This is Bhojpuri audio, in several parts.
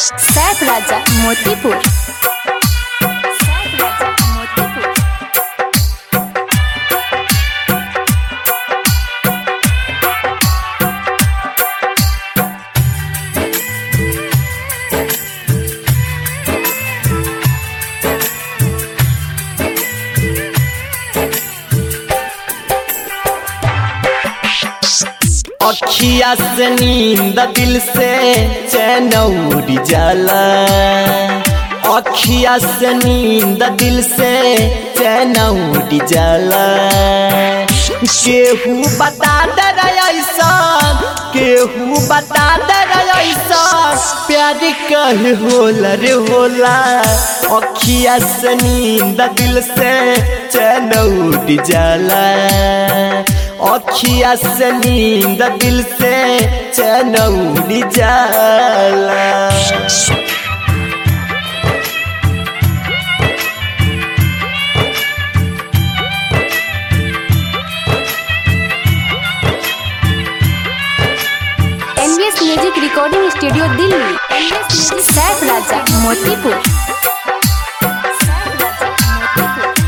सैफ राजा मोतीपुर सैफ राजा मोतीपुर अखिया से नींद दिल से चैन उड़ जाला अखिया से नींद दिल से चैन उड़ जाला केहू बता दे रे ऐसा केहू बता दे रे ऐसा प्यार कहे होला रे होला अखिया से नींद दिल से चैन उड़ जाला अखिया से नींद दिल से चैन उड़ जाला NVS music recording studio Delhi Saif Raja Motipur Saif Raja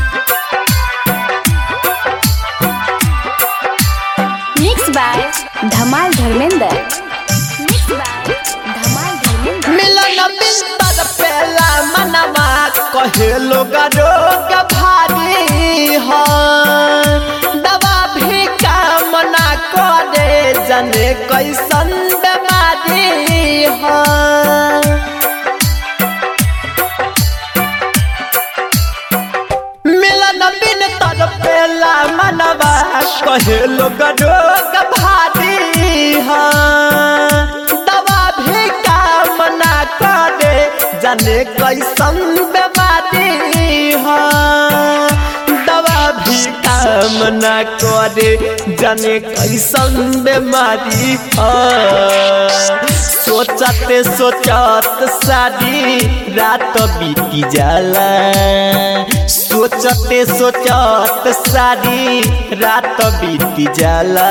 Motipur mix by Dhamal Dharmendra mix by Dhamal Dharmendra मिलन बिस्तर पेला मनवा कहे लोग रोग भारी हो दवा भी काम ना करे जने कैसन बीमारी हो मिलन बिन तर पेला मनवा कहे लोग रोग भारी हो दवा भी काम ना करे जाने कैसन बीमारी हो दवा भी काम ना करे जाने कैसन बीमारी हो सोचते सोचत सारी रात बीती जाला सोचते सोचत सारी रात बीती जाला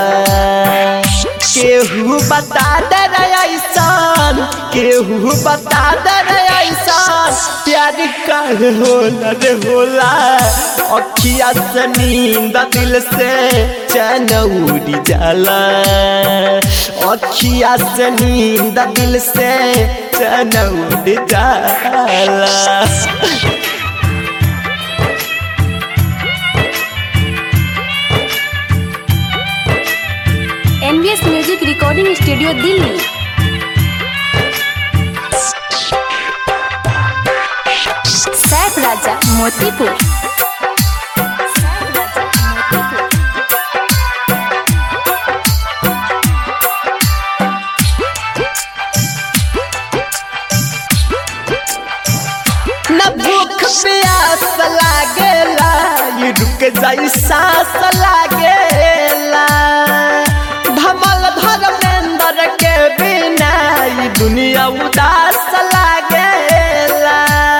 केहू बता दे रे ऐसान केहू बता दे रे ऐसान प्यार काहे होला रे होला अखिया से नींद दिल से चैन उड़ जाला अखिया से नींद दिल से चैन उड़ जाला NVS music recording studio Delhi Saif Raja Motipur Saif Raja Motipur न भूख प्यास लागेला ये रुक जाई सांस लागेला धमल धर्मेंद्र के बिना ये दुनिया उदास लागेला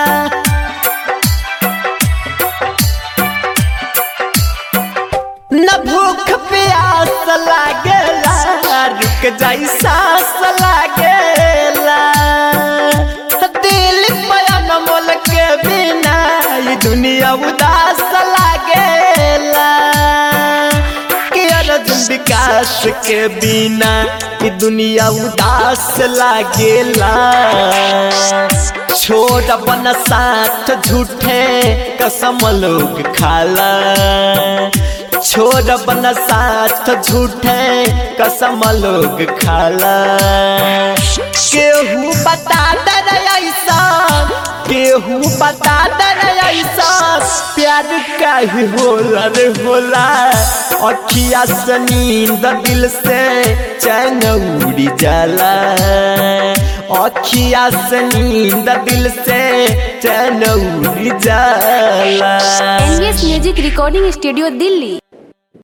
न भूख प्यास लागेला रुक जाई सांस लागेला दिल पयन मोल के बिना ये दुनिया उदास लागेला कि अर्जुन विकास के बिना ये दुनिया उदास लागेला छोड़ अपन साथ झूठे कसम लोग खाला छोड़ अपन साथ झूठे कसम लोग खाला केहू बता दे रे ऐसा केहू बता दे रे ऐसा प्यार काहे होला रे होला अखिया से नींद दिल से चैन उड़ जाला अखिया से नींद दिल से चैन उड़ जाला NVS music recording studio Delhi